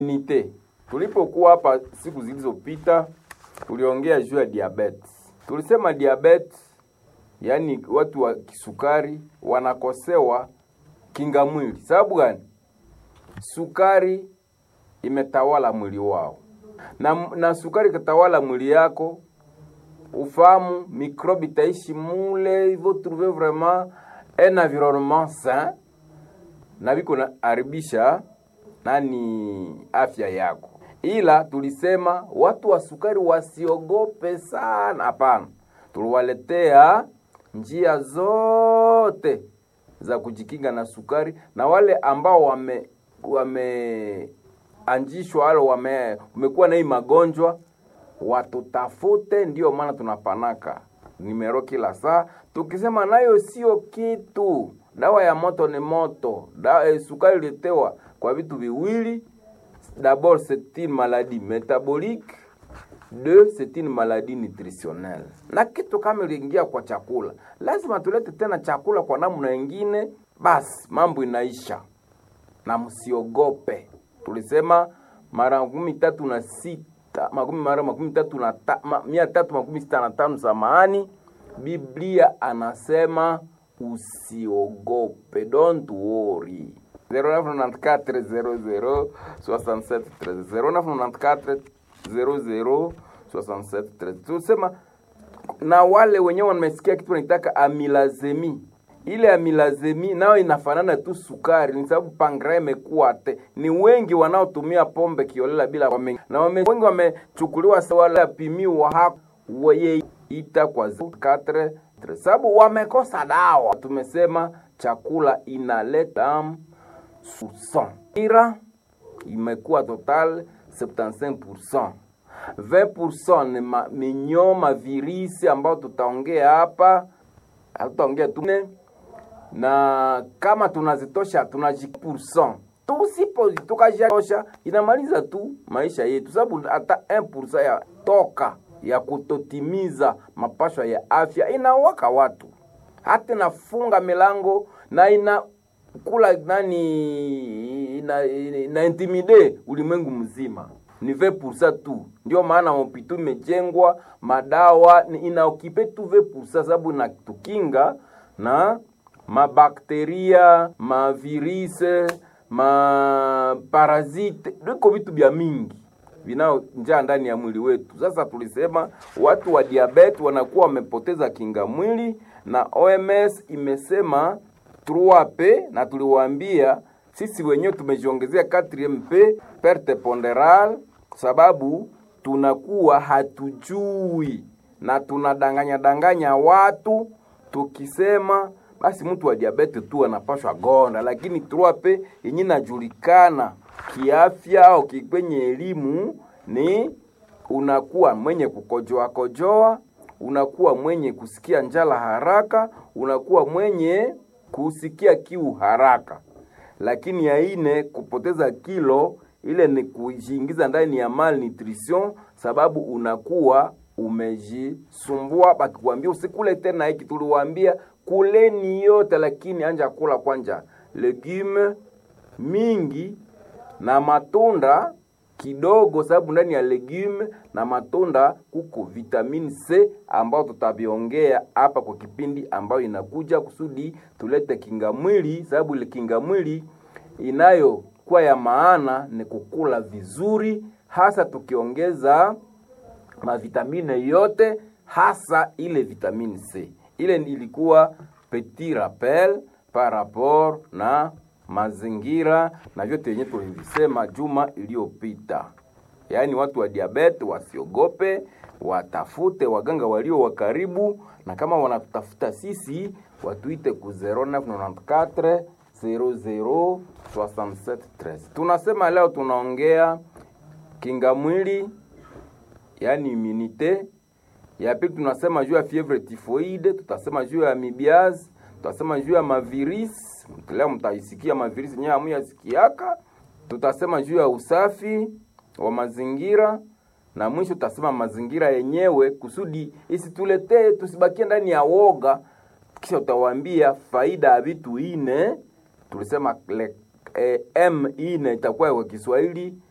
nite tulipokuwa hapa siku zilizopita tuliongea juu ya diabetes. Tulisema diabetes, yaani watu wa kisukari wanakosewa kinga mwili. Sababu gani? Sukari imetawala mwili wao, na, na sukari ikatawala mwili yako, ufahamu mikrobi itaishi mule, il faut trouver vraiment un environnement sain na viko na haribisha nani afya yako. Ila tulisema watu wa sukari wasiogope sana, hapana. Tuliwaletea njia zote za kujikinga na sukari, na wale ambao wame wameanjishwa wale wame umekuwa na hii magonjwa watutafute. Ndio maana tunapanaka nimero kila saa tukisema nayo sio kitu. Dawa ya moto ni moto. Dawa, eh, sukari ilitewa kwa vitu viwili. D'abord c'est une maladie métabolique, deux c'est une maladie nutritionnelle. Na kitu kama iliingia kwa chakula, lazima tulete tena chakula kwa namna nyingine, basi mambo inaisha. Na msiogope, tulisema mara makumi tatu na sita makumi mara makumi tatu na ta, ma, mia tatu makumi sita na tano samahani, Biblia anasema usiogope, don't worry. 0994 00 67 13 0994 00 67 13. Tusema na wale wenyewe wamesikia kitu wanaitaka amilazemi. Ile amilazemi nayo inafanana tu sukari, ni sababu pankrea imekuwa te. Ni wengi wanaotumia pombe kiolela bila wame, na wame, wengi wamechukuliwa wala pimiwa hapo weye ita kwa 4 sababu wamekosa dawa. Tumesema chakula inaleta ira imekuwa total 75%. 20% ni ma, minyoo mavirisi ambayo tutaongea hapa, hatutaongea tu na kama tunazitosha tunajipurcent tusipo tukajitosha inamaliza tu maisha yetu, sababu hata 1% ya toka ya kutotimiza mapashwa ya afya inawaka watu, hata inafunga milango na ina kula nani ina, ina, ina intimide ulimwengu mzima ni 20% tu. Ndio maana hospital imejengwa, madawa inaokipe tu 20% sababu inatukinga na mabakteria, mavirise, maparazite, viko vitu vya mingi vinao njaa ndani ya mwili wetu. Sasa tulisema watu wa diabetes wanakuwa wamepoteza kinga mwili, na OMS imesema 3P na tuliwaambia sisi wenyewe tumejiongezea 4MP perte ponderale, sababu tunakuwa hatujui na tunadanganya danganya watu tukisema basi mtu wa diabetes tu anapashwa gonda, lakini 3P yenye inajulikana kiafya au kwenye elimu ni unakuwa mwenye kukojoa kojoa, unakuwa mwenye kusikia njala haraka, unakuwa mwenye kusikia kiu haraka. Lakini ya ine kupoteza kilo, ile ni kujiingiza ndani ya malnutrition, sababu unakuwa umejisumbua. Bakikwambia usikule tena hiki, tuliwaambia kuleni yote, lakini anja kula kwanja legume mingi na matunda kidogo, sababu ndani ya legume na matunda kuko vitamini C ambao tutaviongea hapa kwa kipindi ambayo inakuja, kusudi tulete kinga mwili, sababu ile kinga mwili inayokuwa ya maana ni kukula vizuri, hasa tukiongeza mavitamine yote, hasa ile vitamini C. Ile ilikuwa petit rappel par rapport na mazingira na vyote yenye tulivisema juma iliyopita. Yaani watu wa diabetes wasiogope, watafute waganga walio wa karibu, na kama wanatutafuta sisi watuite ku 0994 00 67 13. Tunasema leo tunaongea kinga mwili, yaani immunite. Ya pili tunasema juu ya fievre typhoide, tutasema juu ya amibiaz, tutasema juu ya mavirisi leo mtaisikia mavirisi nyewe hamuyasikiaka. Tutasema juu ya usafi wa mazingira na mwisho tutasema mazingira yenyewe, kusudi isituletee tusibakie ndani ya woga. Kisha utawaambia faida ya vitu ine tulisema le, eh, m ine itakuwa kwa Kiswahili